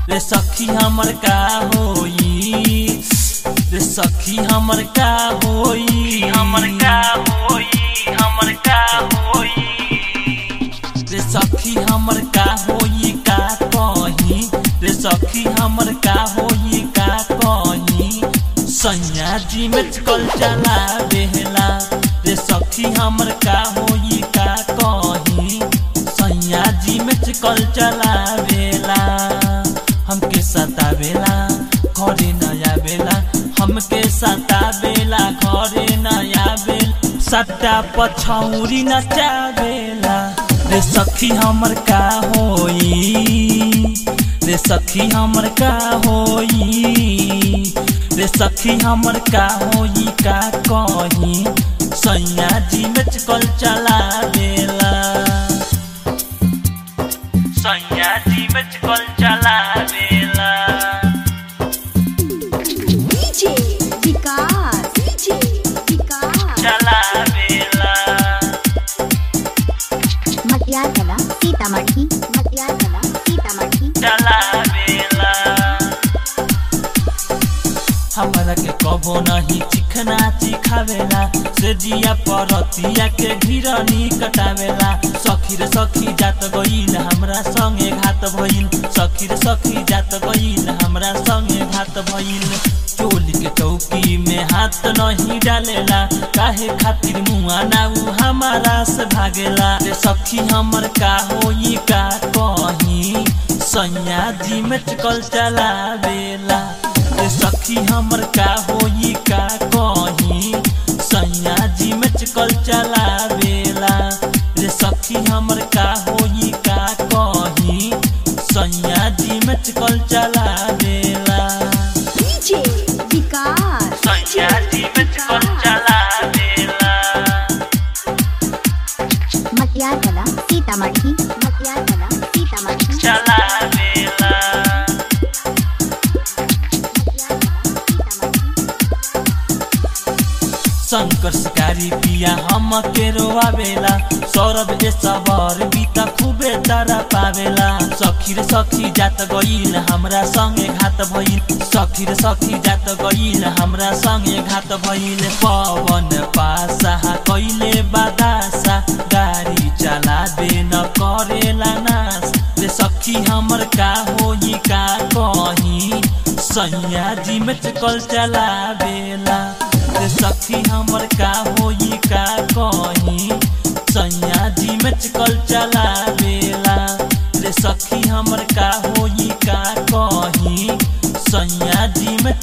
रे सखी हमर का होई रे सखी हमर का होई हमर का होई हमर का होई रे सखी हमर का होई का कही रे सखी हमर का होई का कही सैया जी में कल चला बेहला रे सखी हमर का होई का कही सैया जी में कल चला बेला हमके सतावेला घरे नया बेला हमके सतावेला घरे नया बेल सट्टा पछौरी नचावेला रे सखी हमर का होई रे सखी हमर का होई रे सखी हमर का होई का कही सैया जी में कल चला देला सैया जी में कल चला देला डीजे विकास डीजे विकास चला देला मटियारकला सीतामढ़ी मटियारकला सीतामढ़ी चला देला हमरा के कबो नहीं चिखना चिखावेला से जिया परतिया के घिरनी कटावेला सखी रे सखी जात गईल हमरा संगे घात भइल सखी रे सखी जात गईल हमरा संगे घात भइल चोली के चौकी में हाथ नहीं डालेला काहे खातिर मुआ ना उ हमारा से भागेला रे सखी हमर का होई का कही सैया जी में कल चलावेला रे सखी हमर का होई का कही सैया जी में कल चलावेला रे सखी हमर का होई का कही सैया जी में कल चलावेला डीजे विकास सैया जी में कल चलावेला मटियारकला सीतामढ़ी मटियारकला सीतामढ़ी चलावेला शंकर शिकारी पिया हम के रोआवेला सौरभ ए सबर बीता खूबे तारा पावेला सखी रे सखी जात गईल हमरा संगे घात भइल सखी रे सखी जात गईल हमरा संगे घात भइल पवन पासा कइले बादासा गाड़ी चला दे न करेला नास रे सखी हमर का होई का कही सैया जी में कल चलावेला रे सखी हमर का होई का कही सैया जी में कल चलावेला रे सखी हमर का होई का कही सैया जी में